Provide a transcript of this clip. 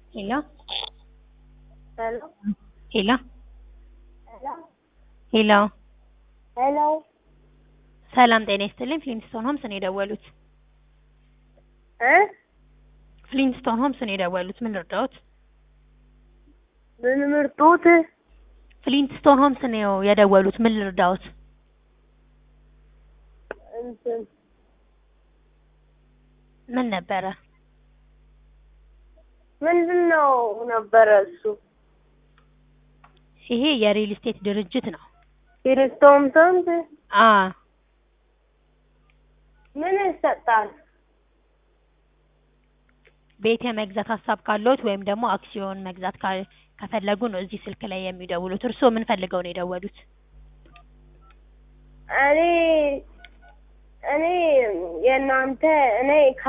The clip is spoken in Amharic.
Hello? Hello? Hello? Hello? ሄሎ Hello? ሰላም ጤና ይስጥልኝ። ፍሊንስቶን ሆምስ ነው የደወሉት። እ ፍሊንስቶን ሆምስ ነው የደወሉት። ምን ልርዳዎት? ምን ምርጡት? ፍሊንስቶን ሆምስ ነው የደወሉት። ምን ልርዳዎት? እንትን ምን ነበረ? ምንድን ነው ነበረ እሱ? ይሄ የሪል ስቴት ድርጅት ነው። ኪሪስቶም ስንት አ ምን ይሰጣል? ቤት የመግዛት ሀሳብ ካለዎት ወይም ደግሞ አክሲዮን መግዛት ካ- ከፈለጉ ነው እዚህ ስልክ ላይ የሚደውሉት። እርስዎ ምን ፈልገው ነው የደወሉት? እኔ እኔ የእናንተ እኔ